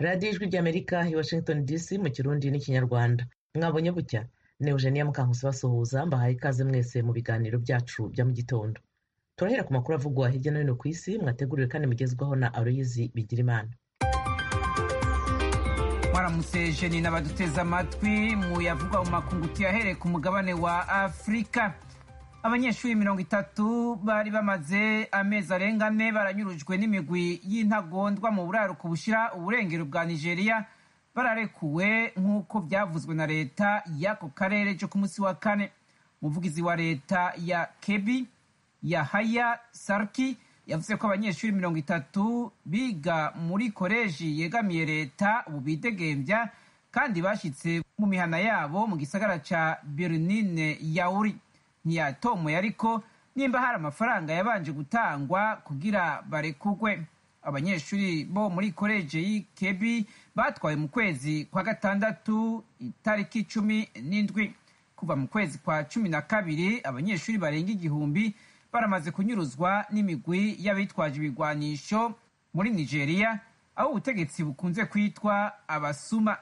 radiyo ijwi ry'amerika i washington dc mu kirundi n'ikinyarwanda mwabonye bucya ni eugenia mukankusi basuhuza mbahaye ikaze mwese mu biganiro byacu bya mu gitondo turahera ku makuru avugwa hirya no hino ku isi mwateguriwe kandi mugezwaho na aloyizi bigirimana mwaramutse jeni n'abaduteze amatwi mu yavugwa mu makungu tuyahereye ku mugabane wa afurika abanyeshuri mirongo itatu bari bamaze amezi arenga ane baranyurujwe n'imigwi y'intagondwa mu buraruko bushyira uburengero bwa nigeria bararekuwe nk'uko byavuzwe na leta y'ako karere cyo ku munsi wa kane umuvugizi wa leta ya kebi yahaya sarki yavuze ko abanyeshuri mirongo itatu biga muri koleji yegamiye leta ubu bidegembya kandi bashyitse mu mihana yabo mu gisagara ca bernine yauri ntiyatomoye ariko nimba hari amafaranga yabanje gutangwa kugira barekugwe abanyeshuri bo muri koleji y'ikebi batwawe mu kwezi kwa gatandatu itariki cumi n'indwi kuva mu kwezi kwa cumi na kabiri abanyeshuri barenga igihumbi baramaze kunyuruzwa n'imigwi y'abitwaje ibigwanisho muri nigeria aho ubutegetsi bukunze kwitwa abasuma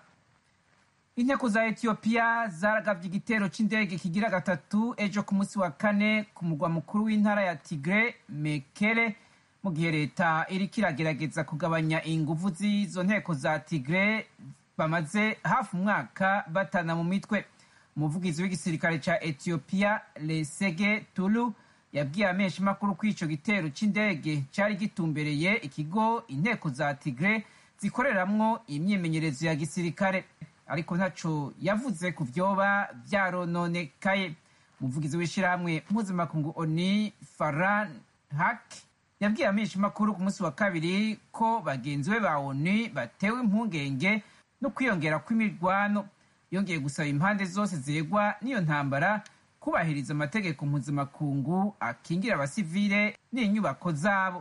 inteko za etiyopiya zaragabye igitero cy'indege kigira gatatu ejo ku munsi wa kane ku mugwa mukuru w'intara ya tigre mekere mu gihe leta iriko iragerageza kugabanya inguvu z'izo nteko za tigre bamaze hafi umwaka batana mu mitwe umuvugizi w'igisirikare ca etiyopiya lesege tulu yabwiye amenshi makuru ko ico gitero c'indege cari gitumbereye ikigo inteko za tigre zikoreramwo imyimenyerezo ya gisirikare ariko ntaco yavuze ku vyoba vyarononekaye umuvugizi w'ishirahamwe mpuzamakungu oni faran hak yabwiye amenshi makuru ku munsi wa kabiri ko bagenzi be ba oni batewe impungenge no kwiyongera kw'imirwano yongeye gusaba impande zose zegwa n'iyo ntambara kubahiriza amategeko mpuzamakungu akingira abasivile n'inyubako zabo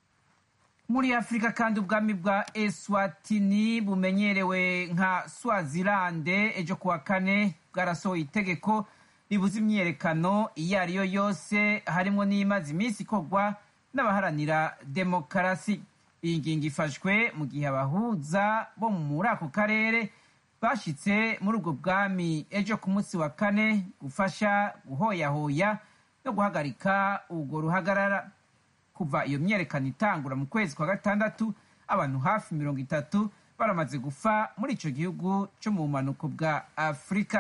muri afurika kandi ubwami bwa eswatini bumenyerewe nka swazilande ejo kuwa kane bwarasohoye itegeko ribuza imyiyerekano iyo ari yo yose harimo n'imaze iminsi ikorwa n'abaharanira demokarasi iyi ngingo ifashwe mu gihe abahuza bo muri ako karere bashyitse muri ubwo bwami ejo ku munsi wa kane gufasha guhoyahoya no guhagarika urwo ruhagarara kuva iyo myerekano itangura mu kwezi kwa gatandatu abantu hafi mirongo itatu baramaze gufa muri icyo gihugu cyo mu bumanuko bwa afurika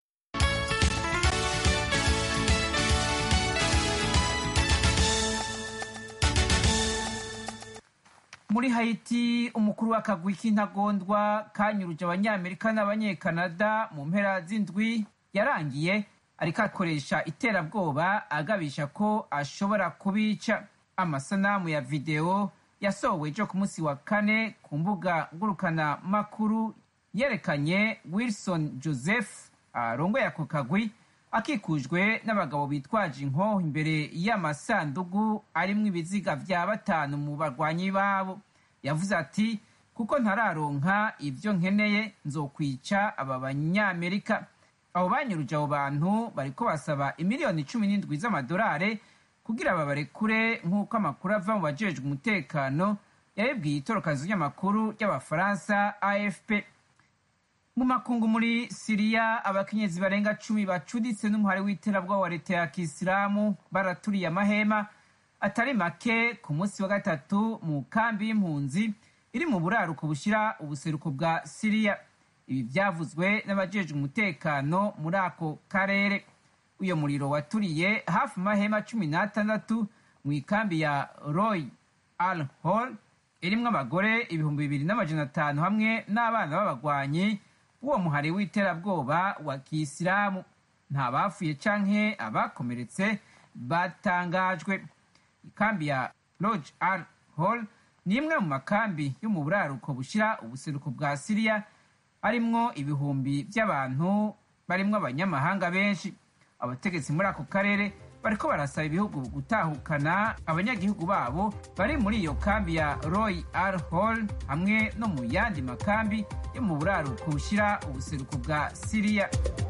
muri hayiti umukuru w'akagwi k'intagondwa kanyuruje abanyamerika n'abanyekanada mu mpera z'indwi yarangiye ariko akoresha iterabwoba agabisha ko ashobora kubica amasanamu ya videwo yasohowe ejo ku munsi wa kane ku mbuga ngurukana makuru yerekanye wilson joseph arongoye ako kagwi akikujwe n'abagabo bitwaje inkoho imbere y'amasandugu arimwo ibiziga vya batanu mu barwanyi babo yavuze ati kuko ntararonka ivyo nkeneye nzokwica aba banyamerika abo banyuruje abo bantu bariko basaba imiliyoni cumi n'indwi z'amadolari kugira babarekure nk'uko amakuru ava mu bajejwe umutekano yabibwiye itorokazi ry'amakuru ry'abafaransa afp mu makungu muri siriya abakenyezi barenga cumi bacuditse n'umuhari w'iterabwoba wa leta ya kisilamu baraturiye amahema atari make ku munsi wa gatatu mu kambi y'impunzi iri mu buraruko bushyira ubuseruko bwa siriya ibi byavuzwe n'abajejwe umutekano muri ako karere uyo muriro waturiye hafi mahema cumi n'atandatu mu ikambi ya roy al hol irimwo abagore ibihumbi bibiri n'amajana atanu hamwe n'abana b'abagwanyi b'uwo muhari w'iterabwoba wa kisilamu nta bapfuye canke abakomeretse batangajwe ikambi ya lodge al hol ni imwe mu makambi yo mu buraruko bushira ubuseruko bwa siriya arimwo ibihumbi by'abantu barimwo abanyamahanga benshi abategetsi muri ako karere bariko barasaba ibihugu gutahukana abanyagihugu babo bari muri iyo kambi ya roy al hol hamwe no mu yandi makambi yo mu buraruko bushira ubuseruko bwa siriya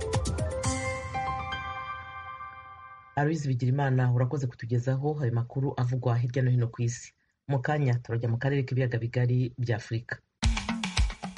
aloyizi bigirimana urakoze kutugezaho ayo makuru avugwa hirya no hino ku isi mu kanya turajya mu karere k'ibiyaga bigari bya afurika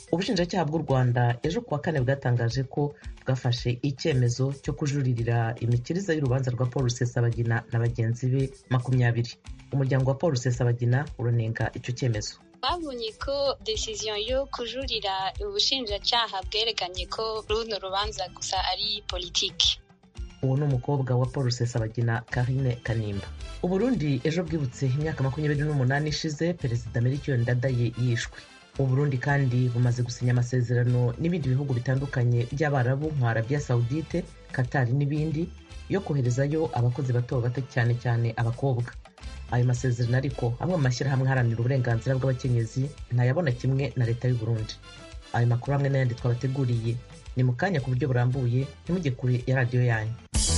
ubushinjacyaha bw'u rwanda ejo kuwa kane bwatangaje ko bwafashe icyemezo cyo kujuririra imikirize y'urubanza rwa paul rusesabagina na bagenzi be makumyabiri umuryango wa paul rusesabagina uranenga icyo cyemezo babonye ko decision yo kujurira ubushinjacyaha bwerekanye ko runo rubanza gusa ari politiki uwo ni umukobwa wa paul rusesabagina karine kanimba uburundi ejo bwibutse imyaka makumyabiri n'umunani ishize perezida melchior ndadaye yishwe uburundi kandi bumaze gusinya amasezerano n'ibindi bihugu bitandukanye by'abarabu nka arabia saudite katari n'ibindi yo koherezayo abakozi bato bato cyane cyane abakobwa ayo masezerano ariko amwe mu mashyirahamwe aharanira uburenganzira bw'abakenyezi ntayabona kimwe na leta y'uburundi ayo makuru hamwe n'ayandi twabateguriye ni mu kanya ku buryo burambuye ntimujye kure ya radiyo yanyu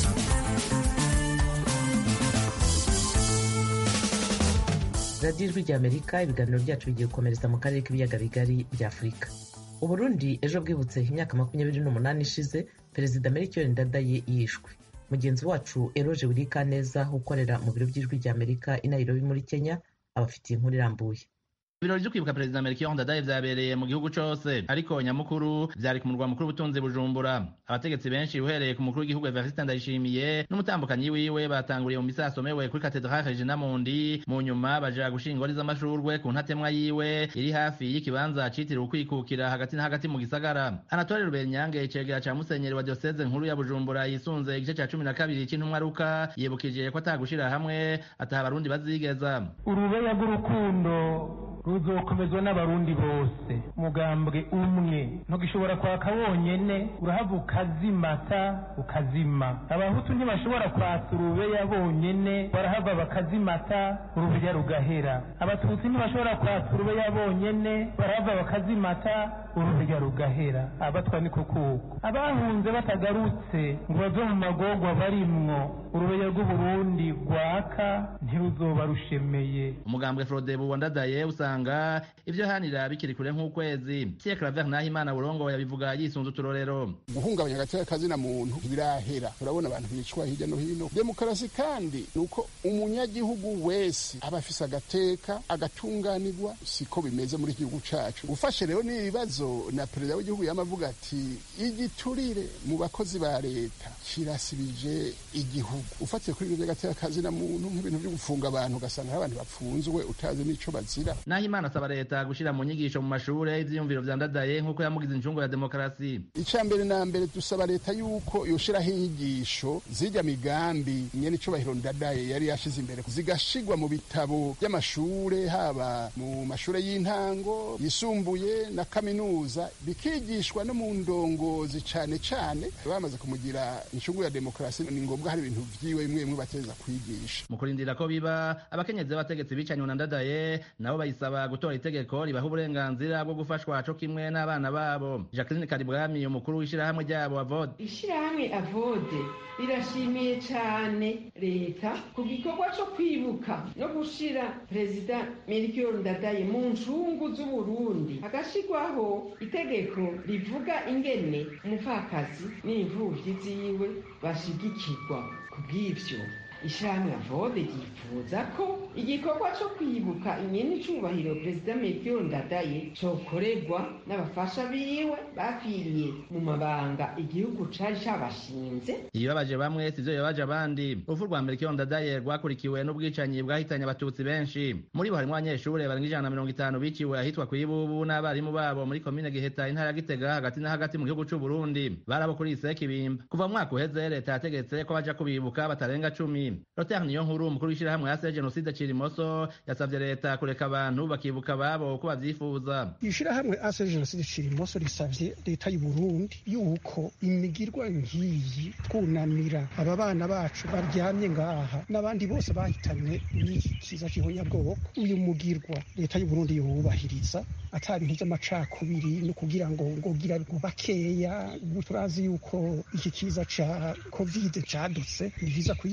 radiyo ijwi ry'amerika ibiganiro byacu bigiye gukomereza mu karere k'ibiyaga bigari bya afurika uburundi ejo bwibutse imyaka makumyabiri n'umunani ishize perezida melchior ndadaye yishwe mugenzi wacu eroje wirikaneza ukorera mu biro by'ijwi ry'amerika i nairobi muri kenya abafitiye inkuru irambuye ibirori byo kwibuka perezida melchior ndadaye vyabereye mu gihugu cose ariko nyamukuru vyari ku murwa mukuru w'ubutunzi bujumbura abategetsi benshi uhereye ku mukuru w'igihugu evariste ndayishimiye n'umutambukanyi wiwe batanguriye mu misa yasomewe kuri katedrale regina mundi mu nyuma baja gushinga ingori z'amashurwe ku ntatemwa yiwe iri hafi y'ikibanza citiriwe ukwikukira hagati na hagati mu gisagara anatole rubenyange icegera ca musenyeri wa dioseze nkuru ya bujumbura yisunze igice ca cumi na kabiri c'intumwa ruka yibukije ko atagushira hamwe ataha abarundi bazigeza urubeya rw'urukundo ruzokomezwa n'abarundi bose mugambwe umwe ntugishobora kwaka wonyene urahava ukazimata ukazima abahutu ntibashobora kwatsa urubeya bonyene barahava bakazimata urubeya rugahera abatutsi ntibashobora kwatsa urubeya bonyene barahava bakazimata urubeya rugahera abatwa ni kukuko abahunze batagarutse ngo bave mu magorwa barimwo urubeya rw'uburundi rwaka ntiruzoba rushemeye umugambwe frodebu wandadaye usanga ivyo hanira bikiri kure nk'ukwezi Pierre Claver Nahimana Burongo yabivuga yisunze uturorero guhungabanya agateka kazina muntu ntibirahera urabona abantu bicwa hirya no hino demokarasi kandi ni uko umunyagihugu wese aba afise agateka agatunganirwa siko bimeze muri iki gihugu cacu ufashe rero n'ibibazo na perezida w'igihugu yamavuga ati igiturire mu bakozi ba leta kirasibije igihugu ufatiye kuri ibyo by'agateka kazina muntu nk'ibintu byo gufunga abantu ugasanga abantu bapfunzwe utazi n'ico bazira Nahimana asaba leta gushira mu nyigisho mu mashure ivyiyumviro vya ndadaye nk'uko yamugize incungu ya demokarasi icya mbere na mbere dusaba leta yuko yoshiraho inyigisho zijya migambi nyene icubahiro ndadaye yari yashize imbere zigashigwa mu bitabo by'amashure haba mu mashure y'intango yisumbuye na kaminuza bikigishwa no mu ndongozi cane cane bamaze kumugira incungu ya demokarasi ni ngombwa hari ibintu vyiwe bimwe bimwe bateza kwigisha mu kurindira ko biba abakenyezi b'abategetsi bicanywe na ndadaye nabo bayisaba gutora itegeko ribaha uburenganzira bwo gufashwa co kimwe n'abana babo jacqueline karibwami umukuru w'ishirahamwe ryabo avode ishirahamwe avode rirashimiye cane leta ku gikorwa co kwibuka no gushira perezida melchior ndadaye mu ncungu z'uburundi hagashirwaho itegeko rivuga ingene umupfakazi n'imvuvyi ziwe bashigikirwa kubw'ivyo ishirahamwe avode ryifuza ko igikorwa co kwibuka inyeni icubahiro perezida melchior ndadaye cokorerwa n'abafasha biwe bapfiriye mu mabanga igihugu cari cabashinze ibibabaje bamwe sivyo bibabaje abandi urupfu rwa melchior ndadaye rwakurikiwe n'ubwicanyi bwahitanye abatutsi benshi muri bo harimwo abanyeshure barenga ijana na mirongo itanu biciwe ahitwa kw'ibubu n'abarimu babo muri komine giheta intara ya gitega hagati na hagati mu gihugu c'uburundi barabo kuri iseki bimba kuva mu mwaka uheze leta yategetse ko baja kubibuka batarenga cumi Lothar Niyonkuru umukuru w'ishirahamwe yase jenoside Cirimoso yasavye leta kureka abantu bakibuka babo uko bavyifuza ishirahamwe ase jenoside Cirimoso risavye leta y'u Burundi yuko imigirwa nkiyi twunamira aba bana bacu baryamye ngaha n'abandi bose bahitanywe n'iki kiza c'ihonyabwoko uyu mugirwa leta y'u Burundi yubahiriza ata bintu vy'amacakubiri no kugira ngo ngogira bakeya turazi yuko iki kiza ca covid cadutse ni vyiza kuyikingira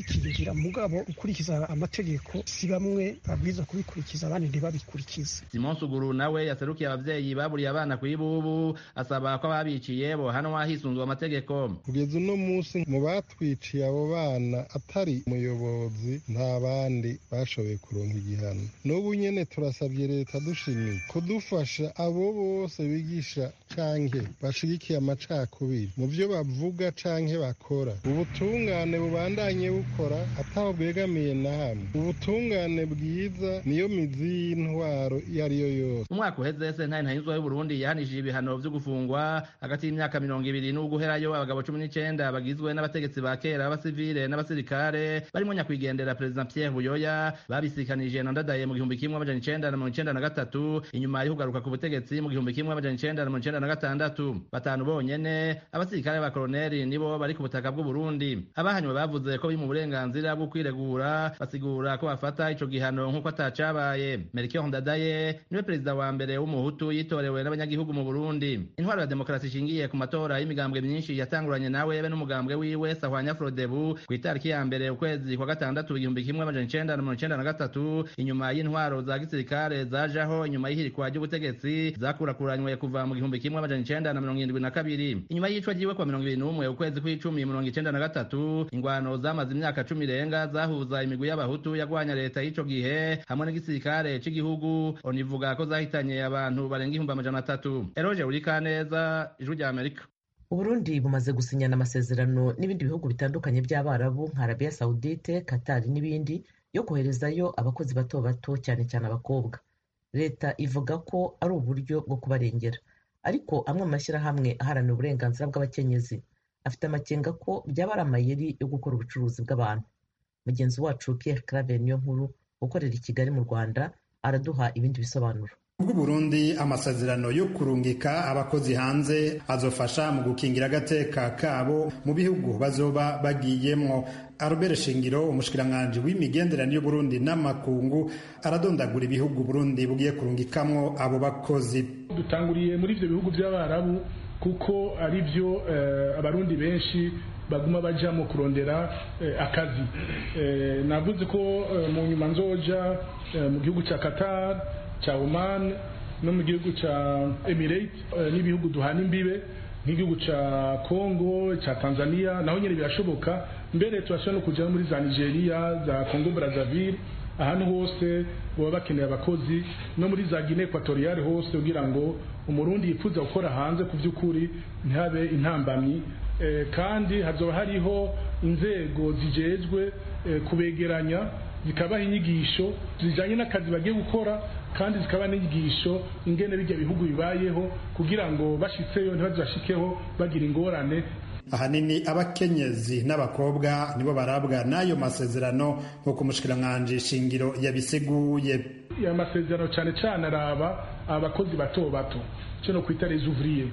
kubigira mugabo gukurikiza amategeko si bamwe babwirizwa kubikurikiza abandi ntibabikurikize simon suguru nawe yaserukiye abavyeyi baburiye abana kw'ibubu asaba ko ababiciye bohanwa hisunzwe amategeko kugeza uno munsi mu batwiciye abo bana atari umuyobozi nta bandi bashoboye kuronka igihano n'ubu nyene turasabye leta dushimiye kudufasha abo bose bigisha canke bashigikiye amacakubiri mu vyo bavuga canke bakora ubutungane bubandanye bukora ataho bwegamiye na hamwe ubutungane bwiza niyo mizi y'intwaro iyo ari yo yose umwaka uheze sentare ntayinzwa y'uburundi yahanishije ibihano vyo gufungwa hagati y'imyaka mirongo ibiri n'uguherayo abagabo cumi n'icenda bagizwe n'abategetsi ba kera b'abasivile n'abasirikare barimo nyakwigendera perezida pierre buyoya babisikanije na ndadaye mu gihumbi kimwe amajana icenda na mirongo icenda na gatatu inyuma yo kugaruka ku butegetsi mu gihumbi kimwe amajana icenda na mirongo icenda na gatandatu batanu bonyene abasirikare ba koroneli nibo bari ku butaka bw'uburundi abahanywe bavuze ko biri mu burenganzira bwo kwiregura basigura ko bafata ico gihano nk'uko atacabaye melchior ndadaye niwe perezida wa mbere w'umuhutu yitorewe n'abanyagihugu mu burundi intwaro ya demokarasi ishingiye ku matora y'imigambwe myinshi yatanguranye nawe be n'umugambwe wiwe sahwanya frodebu ku itariki ya mbere ukwezi kwa gatandatu igihumbi kimwe amajana icenda na mirongo icenda na gatatu inyuma y'intwaro za gisirikare zajaho inyuma y'ihirikwa ry'ubutegetsi zakurakuranywe kuva mu gihumbi kimwe amajana icenda na mirongo irindwi na kabiri inyuma y'icwa ryiwe kwa mirongo ibiri n'umwe ukwezi kw'icumi mirongo icenda na gatatu ingwano zamaze imyaka cumi irenga zahuza imigwi y'abahutu yagwanya leta y'ico gihe hamwe n'igisirikare c'igihugu onivuga ko zahitanye abantu barenga ihumbi amajana atatu eroje urikaneza ijwi rya amerika uburundi bumaze gusinyana amasezerano n'ibindi bihugu bitandukanye by'abarabu nka arabiya sawudite katari n'ibindi yo koherezayo abakozi bato bato cyane cyane abakobwa leta ivuga ko ari uburyo bwo kubarengera ariko amwe mu mashyirahamwe aharanira uburenganzira bw'abakenyezi afite amakenga ko byaba ari amayeri yo gukora ubucuruzi bw'abantu mugenzi wacu Pierre Claver niyo nkuru ukorera i Kigali mu Rwanda araduha ibindi bisobanuro bw'uburundi amasezerano yo kurungika abakozi hanze azofasha mu gukingira agateka kabo mu bihugu bazoba bagiyemwo Albert Shingiro umushikiranganji w'imigenderanire y'Uburundi n'amakungu aradondagura ibihugu Burundi bugiye kurungikamwo abo bakozi dutanguriye muri ivyo bihugu by'abarabu kuko ari byo uh, abarundi benshi baguma bajamo kurondera uh, akazi uh, navuze ko mu nyuma nzoja mu gihugu ca Qatar ca Oman no mu gihugu ca Emirates n'ibihugu duhana imbibe nk'igihugu ca Congo ca Tanzania naho nyene birashoboka mbere turashobora no kuja muri za Nigeria za Congo Brazzaville ahantu hose baba bakeneye abakozi no muri za Guinea Equatoriale hose kugira ngo umurundi yifuza gukora hanze ku by'ukuri ntihabe intambamyi e, kandi hazoba hariho inzego zijejwe e, kubegeranya zikabaha inyigisho zijanye n'akazi bagiye gukora kandi zikaba n'inyigisho ingene bijya bihugu bibayeho kugira ngo bashitseyo ntibazashikeho bagira ingorane ahanini abakenyezi n'abakobwa nibo barabwa n'ayo masezerano nk'uko umushikiranganji shingiro yabisiguye ya masezerano cyane cyane araba abakozi bato bato cyo no kwita les ouvriers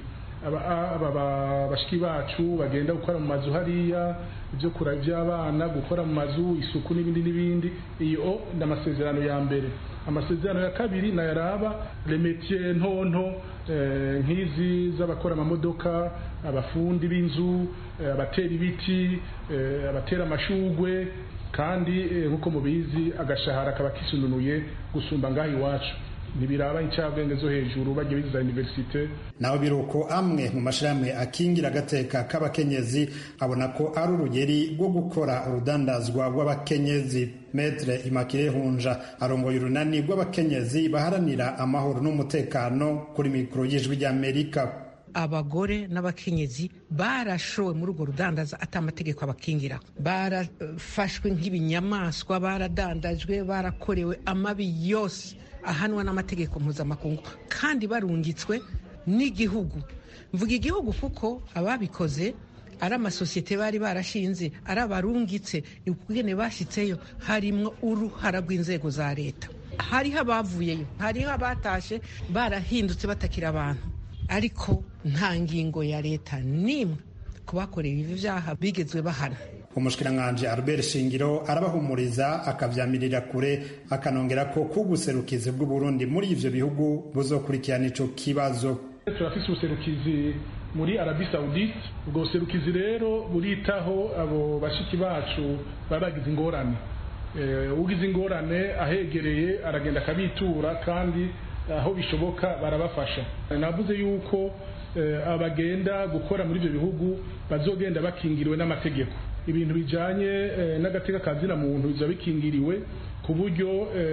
aba bashiki bacu bagenda gukora mu mazu hariya ibyo kura by'abana gukora mu mazu isuku n'ibindi n'ibindi iyo ni amasezerano ya mbere amasezerano ya kabiri nayaraba remetiye ntonto nk'izi z'abakora amamodoka abafundi b'inzu abatera ibiti abatera amashugwe kandi nk'uko mubizi agashahara kaba kisununuye gusumba ngaho iwacu ntibiraba incabwenge zo hejuru bagiye biza universite naho biruko amwe mu mashirahamwe akingira agateka k'abakenyezi abona ko ari urugeri rwo gukora urudandazwa rw'abakenyezi metre imakire hunja arongoye urunani rw'abakenyezi baharanira amahoro n'umutekano kuri mikoro y'ijwi ry'amerika abagore n'abakenyezi barashowe muri urwo rudandaza ati amategeko abakingira barafashwe nk'ibinyamaswa baradandajwe barakorewe amabi yose ahanwa n'amategeko mpuzamakungu kandi barungitswe n'igihugu mvuga igihugu kuko ababikoze ari amasosiyete bari barashinze ari abarungitse ukugene bashyitseyo harimwo uruhara rw'inzego za leta hariho abavuyeyo hariho abatashe barahindutse batakira abantu ariko nta ngingo ya leta n'imwe ku bakorewe ibi byaha bigezwe bahana umushikiranganji Albert Shingiro arabahumuriza akavyamirira kure akanongera ko kubuserukizi bw'Uburundi muri ivyo bihugu buzokurikirana ico kibazo turafise ubuserukizi muri arabi saudite ubwo buserukizi rero buritaho abo bashiki bacu baba bagize ingorane ugize ingorane ahegereye aragenda akabitura kandi aho bishoboka barabafasha navuze yuko abagenda gukora muri ibyo bihugu bazogenda bakingiriwe n'amategeko ibintu bijyanye n'agateka kazina muntu biba bikingiriwe ku buryo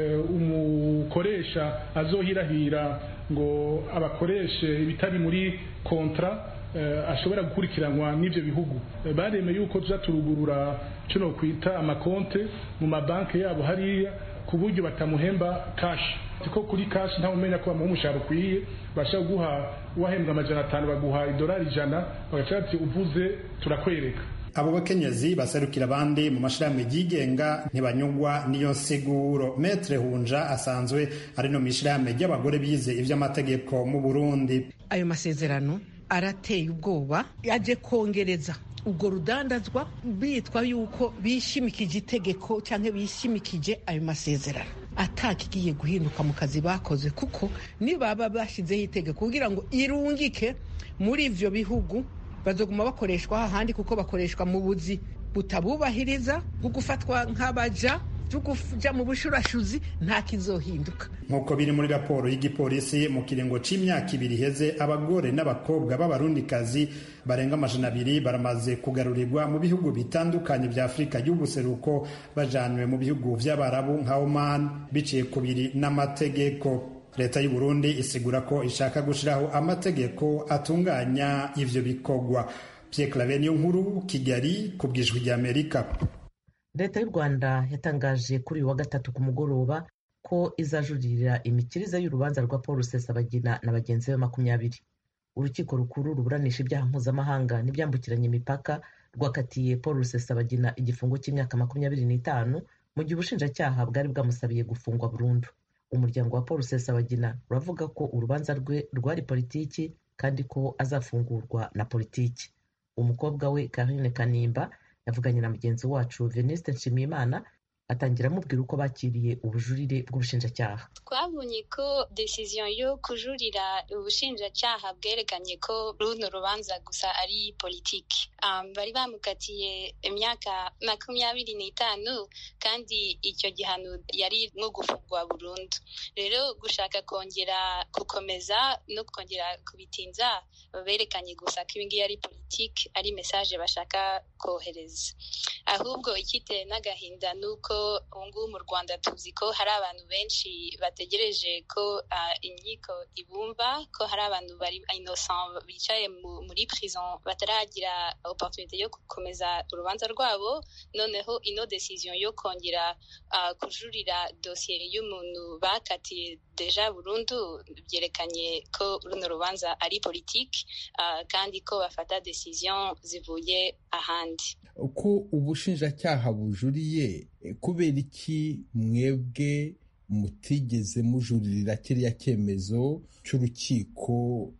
umukoresha azohirahira ngo abakoreshe ibitari muri kontra ashobora gukurikiranwa n'ibyo bihugu baremeye yuko tuza turugurura kino kwita amakonte mu mabanki yabo hariya ku buryo batamuhemba kashi kuko kuri kashi ntawe umenya ko bamuha umushahara ukwiye bashaka guha uwahembwa amajana atanu baguha idolari ijana bagaca bati uvuze turakwereka abo bakenyezi baserukira abandi mu mashirahamwe yigenga ntibanyugwa n'iyo nsiguro metre hunja asanzwe ari no mishirahamwe ry'abagore bize ivy'amategeko mu burundi ayo masezerano arateye ubwoba yaje kongereza ubwo rudandazwa bitwa yuko bishimikije itegeko cyangwa bishimikije ayo masezerano atakigiye guhinduka mu kazi bakoze kuko nibaba bashyizeho itegeko kugira ngo irungike muri ivyo bihugu bazoguma bakoreshwa hahandi kuko bakoreshwa mu buzi butabubahiriza bwo gufatwa nk'abaja kuja mu bushurashuzi nta kizohinduka nk'uko biri muri raporo y'igipolisi mu kiringo c'imyaka ibiri iheze abagore n'abakobwa b'abarundikazi barenga amajana abiri baramaze kugarurirwa mu bihugu bitandukanye vya afurika y'ubuseruko bajanywe mu bihugu vy'abarabu nka oman biciye kubiri n'amategeko leta y'u Burundi isigura ko ishaka gushiraho amategeko atunganya ivyo bikorwa Pierre Claver niyo nkuru Kigali ku bwijwi ry'Amerika leta y'u rwanda yatangaje kuri uyu wa gatatu ku mugoroba ko izajuririra imikirize y'urubanza rwa paul rusesabagina na bagenzi be makumyabiri urukiko rukuru ruburanisha ibyaha mpuzamahanga n'ibyambukiranya imipaka rwakatiye paul rusesabagina igifungo cy'imyaka makumyabiri n'itanu mu gihe ubushinjacyaha bwari bwamusabiye gufungwa burundu umuryango wa paul rusesabagina uravuga ko urubanza rwe rwari politiki kandi ko azafungurwa na politiki umukobwa we karine kanimba yavuganye na mugenzi wacu veniste nshimiyimana atangira amubwira uko bakiriye ubujurire bw'ubushinjacyaha twabonye ko decision yo kujurira ubushinjacyaha bwerekanye ko runo rubanza gusa ari politiki um, bari bamukatiye imyaka makumyabiri n'itanu kandi icyo gihano yari nko gufungwa burundu rero gushaka kongera gukomeza no kongera kubitinza berekanye gusa ko ibingibi ari politiki ari mesaje bashaka kohereza ahubwo ikiteye n'agahinda ni uko ubungubu mu rwanda tuzi ko hari abantu benshi bategereje ko uh, inkiko ibumva ko hari abantu bari innocent bicaye muri prison bataragira opportunité yo gukomeza urubanza rwabo noneho ino decision yo kongera uh, kujurira dosiye y'umuntu bakatiye deja burundu byerekanye ko runo rubanza ari politiki uh, kandi ko bafata decision zivuye ahandi ko ubushinjacyaha bujuriye kubera iki mwebwe mutigeze mujuririra kiriya cyemezo cy'urukiko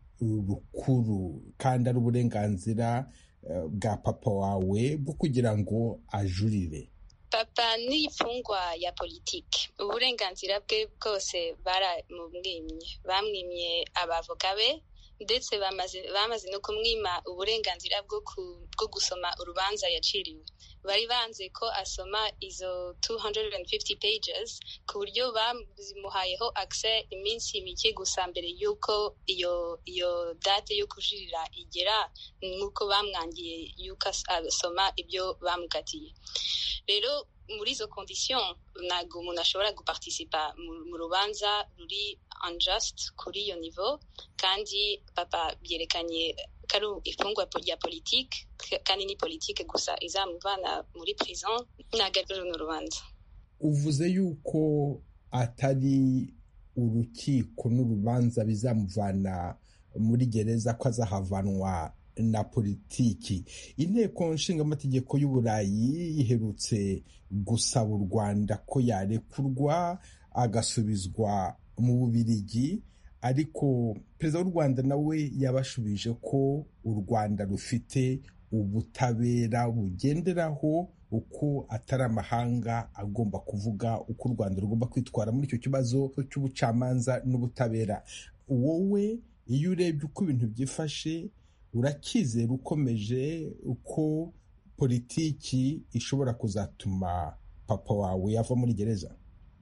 rukuru kandi ari uburenganzira bwa papa wawe bwo kugira ngo ajurire papa ni imfungwa ya politiki uburenganzira bwe bwose baramumwimye bamwimye abavoka be ndetse bamaze no kumwima uburenganzira bwo gusoma urubanza yaciriwe bari banze ko asoma izo 250 pages ku buryo bazimuhayeho access iminsi mike gusa mbere y'uko iyo iyo date yo kujurira igera nk'uko bamwangiye y'uko asoma ibyo bamukatiye rero muri izo condition ntabwo umuntu ashobora guparticipa mu rubanza ruri unjust kuri iyo niveau kandi papa byerekanye ko ari ifungwa rya politike kandi ni politike gusa izamuvana muri prison ntabwo ari runo rubanza uvuze yuko atari urukiko n'urubanza bizamuvana muri gereza ko azahavanwa na politiki inteko nshingamategeko y'uburayi iherutse gusaba u rwanda ko yarekurwa agasubizwa mu bubirigi ariko perezida w'u rwanda nawe yabashubije ko u rwanda rufite ubutabera bugenderaho uko atari amahanga agomba kuvuga uko u rwanda rugomba kwitwara muri icyo kibazo cy'ubucamanza n'ubutabera wowe iyo urebye uko ibintu byifashe urakizera ukomeje uko politiki ishobora kuzatuma papa wawe ava muri gereza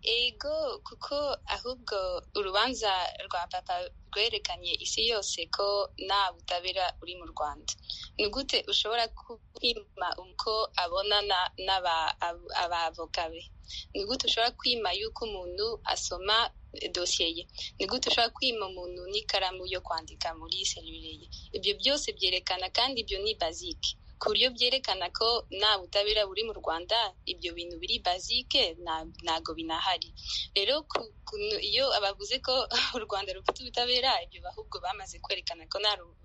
ego kuko ahubwo urubanza rwa papa rwerekanye isi yose ko nta butabera uri mu rwanda ni gute ushobora kwima uko abonana n'abavoka be ni gute ushobora kwima yuko umuntu asoma dosiye ye ni gute ushobora kwima umuntu n'ikaramu yo kwandika muri serivire ye ibyo byose byerekana kandi ibyo ni bazike ku buryo byerekana ko nta butabera buri mu rwanda ibyo bintu biri bazike ntabwo binahari rero iyo abavuze ko u rwanda rufite ubutabera ibyo ahubwo bamaze kwerekana ko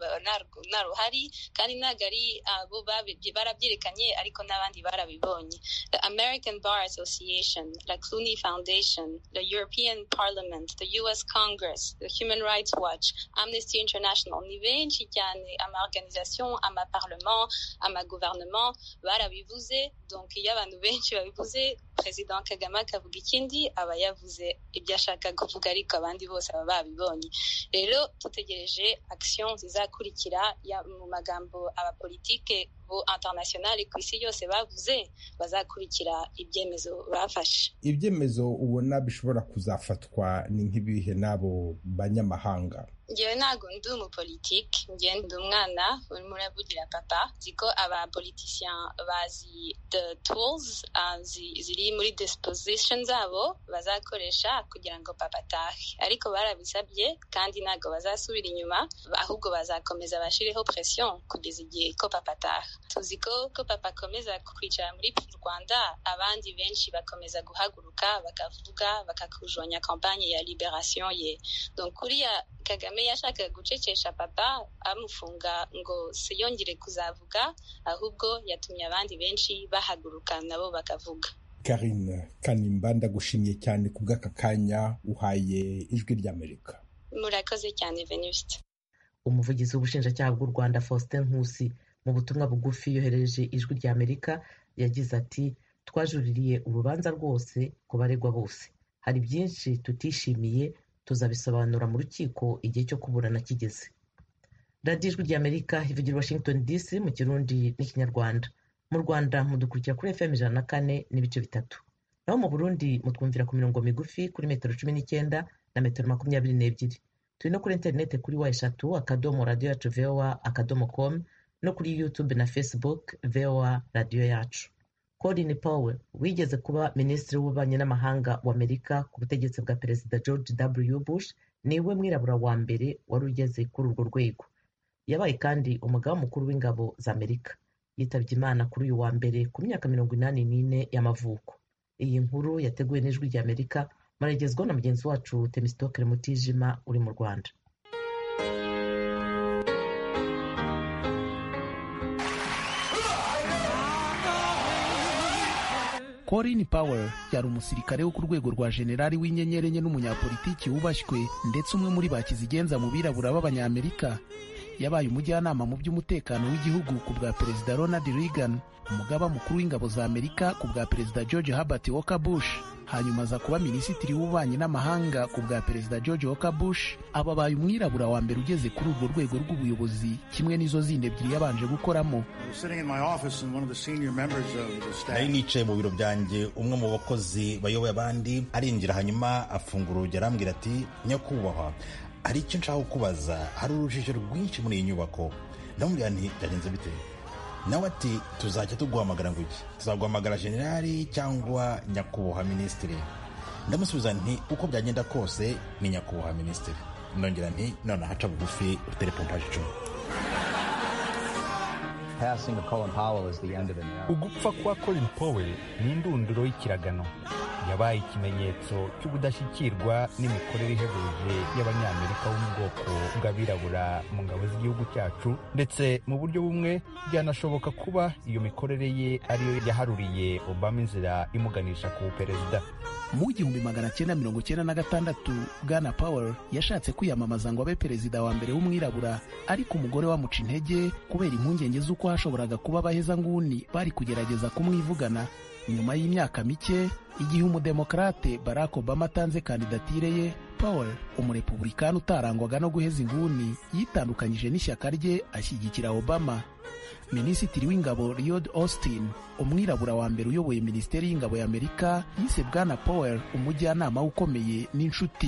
nta ruhari kandi ntabwo ari abo barabyerekanye ariko n'abandi barabibonye the american bar association the clooney foundation the european parliament the us congress the human rights watch amnesty international ni benshi cyane amaorganisation amaparlement amaguverinoma barabivuze donc iyo abantu benshi babivuze perezida kagame akavuga ikindi aba yavuze ibyo ashaka kuvuga ariko abandi bose baba babibonye rero dutegereje action zizakurikira mu magambo abapolitike bo internationale ku isi yose bavuze bazakurikira ibyemezo bafashe ibyemezo ubona bishobora kuzafatwa ni nk'ibihe n'abo banyamahanga ngewe ntabwo ndi umupolitike ngewe ndi umwana urimo uravugira papa nzi ko abapolitician bazi the tools uh, ziri muri disposition zabo bazakoresha kugira ngo papa atahe ariko barabisabye kandi ntabwo bazasubira inyuma ahubwo bazakomeza bashireho pression kugeza igihe ko papa ataha tuzi ko ko papa akomeza kwicara muri rwanda abandi benshi bakomeza guhaguruka bakavuga bakakujonya kampanye ya liberation ye donc kuriya kagame yashakaga gucecesha papa amufunga ngo siyongere kuzavuga ahubwo yatumye abandi benshi bahaguruka nabo bakavuga karine kanimba ndagushimiye cyane ku bw'aka kanya uhaye ijwi ry'amerika murakoze cyane venuste umuvugizi w'ubushinjacyaha bw'u rwanda faustin nkusi mu butumwa bugufi yohereje ijwi ry'amerika yagize ati twajuririye urubanza rwose ku baregwa bose hari byinshi tutishimiye tuzabisobanura mu rukiko igihe cyo kuburana kigeze radiyo ijwi ry'amerika ivugira washington dc mu kirundi n'ikinyarwanda mu rwanda mudukurikira kuri fm ijana na kane n'ibice bitatu naho mu burundi mutwumvira ku mirongo migufi kuri metero cumi n'icyenda na metero makumyabiri n'ebyiri turi no kuri interineti kuri wa eshatu akadomo radiyo yacu voa akadomo com no kuri youtube na facebook voa radiyo yacu Colin Powell wigeze kuba minisitiri w'ububanyi n'amahanga w'Amerika ku butegetsi bwa perezida George W Bush niwe mwirabura wa mbere wari ugeze kuri urwo rwego yabaye kandi umugaba mukuru w'ingabo za Amerika yitabye Imana kuri uyu wa mbere ku myaka mirongo inani n'ine y'amavuko iyi nkuru yateguwe n'ijwi ry'Amerika muragezwaho na mugenzi wacu Temistokere Mutijima uri mu Rwanda Colin Powell yari umusirikare wo ku rwego rwa generali w'inyenyeri enye n'umunyapolitiki wubashywe ndetse umwe muri ba kizigenza mu birabura b'abanyamerika yabaye umujyanama mu by'umutekano w'igihugu ku bwa perezida Ronald Reagan umugaba mukuru w'ingabo za Amerika ku bwa perezida George Herbert Walker Bush hanyuma aza kuba minisitiri w'ububanyi n'amahanga ku bwa perezida George Walker Bush aba abaye umwirabura wa mbere ugeze kuri urwo rwego rw'ubuyobozi kimwe n'izo zindi ebyiri yabanje gukoramo nari nicaye mu biro byanjye umwe mu bakozi bayoboye abandi arinjira hanyuma afungura urugi arambwira ati nyakubahwa hari icyo nshaka kukubaza hari urujijo rwinshi muri iyi nyubako ndamubwira nti byagenze bite nawe ati tuzajya tuguhamagara ngo iki tuzaguhamagara generali cyangwa nyakubahwa minisitiri ndamusubiza nti uko byagenda kose ni nyakubahwa minisitiri ndongera nti none haca bugufi utere pompaje icumi ugupfa kwa colin powell ni indunduro y'ikiragano yabaye ikimenyetso cy'ubudashyikirwa n'imikorere ihebuje y'abanyamerika bo mu bwoko bw'abirabura mu ngabo z'igihugu cyacu ndetse mu buryo bumwe byanashoboka kuba iyo mikorere ye ariyo yaharuriye obama inzira imuganisha ku perezida mu gihumbi magana cyenda mirongo cyenda na gatandatu bwana powell yashatse kwiyamamaza ngo abe perezida wa mbere w'umwirabura ariko umugore wamuca intege kubera impungenge z'uko hashoboraga kuba abahezanguni bari kugerageza kumwivugana nyuma y'imyaka mike igihe umudemokarate barack obama atanze kandidatire ye powell umurepublikani utarangwaga no guheza inguni yitandukanyije n'ishyaka rye ashyigikira obama minisitiri w'ingabo Lloyd Austin umwirabura wa mbere uyoboye minisiteri y'ingabo ya amerika yise bwana powell umujyanama we ukomeye n'inshuti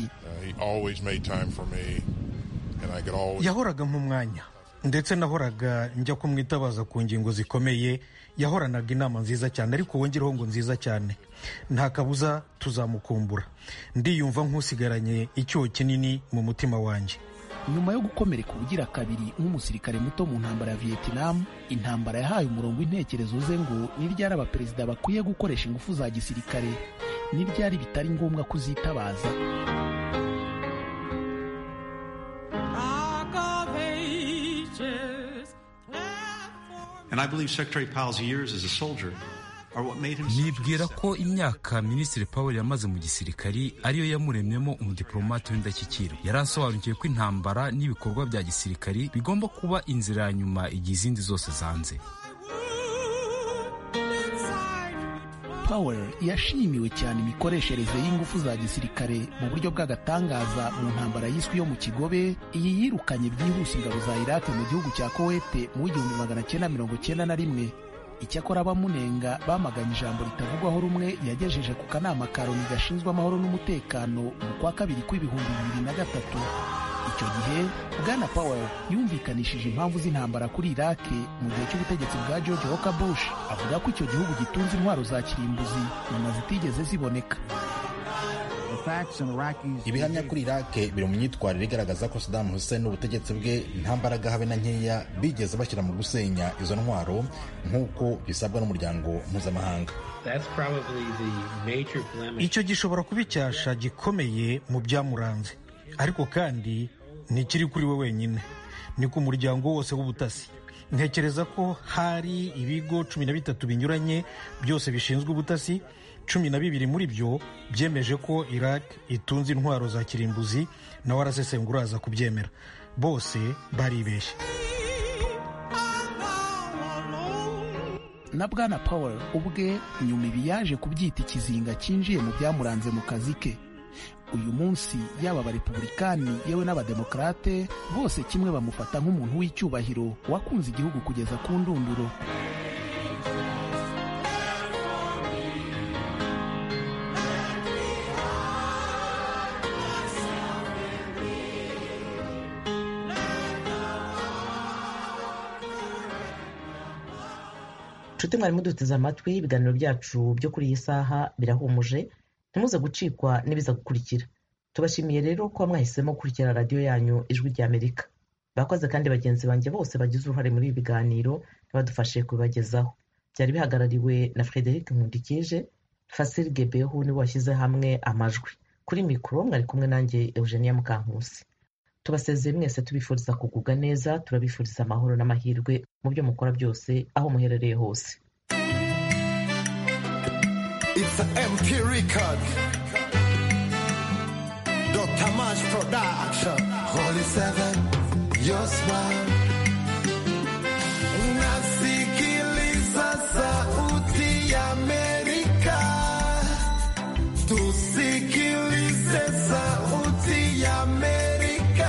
yahoraga nk'umwanya ndetse nahoraga njya kumwitabaza ku ngingo zikomeye yahoranaga inama nziza cyane ariko wongereho ngo nziza cyane nta kabuza tuzamukumbura ndiyumva nk'usigaranye icyuho kinini mu mutima wanjye nyuma yo gukomereka ubugira kabiri nk'umusirikare muto mu ntambara ya vietnam intambara yahaye umurongo w'intekerezo ze ngo ni ryari abaperezida bakwiye gukoresha ingufu za gisirikare ni ryari bitari ngombwa kuzitabaza And I believe Secretary Powell's years as a soldier are what made him nibwira ko imyaka minisitiri Powell yamaze mu gisirikari ariyo yamuremyemo umudipolomate w'indashyikirwa yari asobanukiwe ko intambara n'ibikorwa bya gisirikari bigomba kuba inzira ya nyuma igihe izindi zose zanze Powell yashimiwe cyane imikoreshereze y'ingufu za gisirikare mu buryo bw'agatangaza mu ntambara yiswe yo mu kigobe iyi yirukanye byihuse ingabo za Iraq mu gihugu cya Kuwait mu w'igihumbi magana cyenda mirongo cyenda na rimwe icyakora abamunenga bamaganye ijambo ritavugwaho rumwe yagejeje ku kanama ka Loni gashinzwe amahoro n'umutekano mu kwa kabiri kw'ibihumbi bibiri na gatatu icyo gihe bwana Powell yumvikanishije impamvu z'intambara kuri Iraq mu gihe cy'ubutegetsi bwa George Walker Bush avuga ko icyo gihugu gitunze intwaro za kirimbuzi nyuma zitigeze ziboneka ibihamya kuri iraq biri mu myitwarire igaragaza ko saddam hussein n'ubutegetsi bwe nta mbaraga habe na nkeya bigeze bashyira mu gusenya izo ntwaro nk'uko bisabwa n'umuryango mpuzamahanga icyo gishobora kuba icyasha gikomeye mu byamuranze ariko kandi ntikiri kuri we wenyine ni ku muryango wose w'ubutasi ntekereza ko hari ibigo cumi na bitatu binyuranye byose bishinzwe ubutasi cumi na bibiri muri byo byemeje ko iraq itunze intwaro za kirimbuzi nawe arasesengura aza kubyemera bose baribeshye na bwana Powell ubwe nyuma ibi yaje kubyita ikizinga cyinjiye mu byamuranze mu kazi ke uyu munsi yaba abarepublikani yewe n'abademokarate bose kimwe bamufata nk'umuntu w'icyubahiro wakunze igihugu kugeza ku ndunduro nshuti mwarimu duteze amatwi ibiganiro byacu byo kuri iyi saha birahumuje ntimuze gucikwa n'ibiza gukurikira tubashimiye rero kuba mwahisemo gukurikira radiyo yanyu ijwi ry'amerika bakoze kandi bagenzi banjye bose bagize uruhare muri ibi biganiro ntibadufashe kubibagezaho byari bihagarariwe na frederic nkundikije fasiri gebehu niwe washyize hamwe amajwi kuri mikoro mwari kumwe nanjye eugenia mukankusi tubasezeye mwese tubifuriza kugubwa neza turabifuriza amahoro n'amahirwe mu byo mukora byose aho muherereye hose It's an MP record. Dr. Mash Production. Holy Seven, your smile. Nasikiliza sauti ya Amerika. Tusikilize sauti ya Amerika.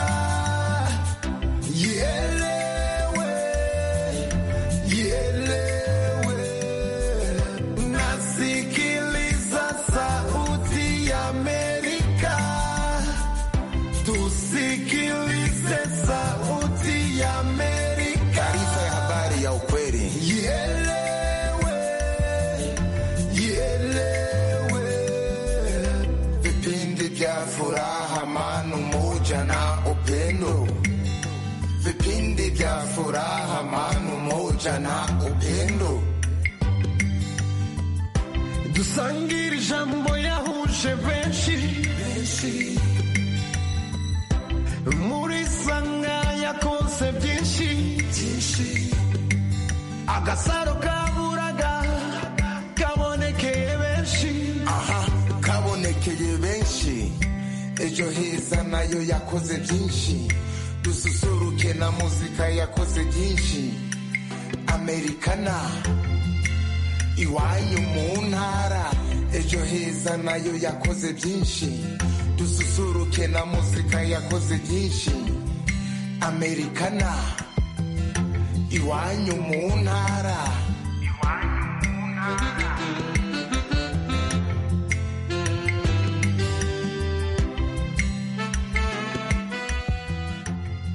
Ielewe, ielewe. Nasikiliza sauti ya Amerika. Tusikilize sauti ya Amerika. Taarifa ya habari ya ukweli. Ielewe, ielewe. Vipindi vya furaha, amani, umoja na upendo. Vipindi vya furaha, amani, umoja na upendo. dusangire ijambo yahuje benshi muri sanga yakoze byinshi agasaro kaburaga kabonekeye benshi aha kabonekeye benshi ejo heza nayo yakoze byinshi dususuruke na muzika yakoze byinshi amerikana iwanyu mu ntara ejo heza nayo yakoze byinshi dususuruke politike na muzika yakoze byinshi amerikana iwanyu mu ntara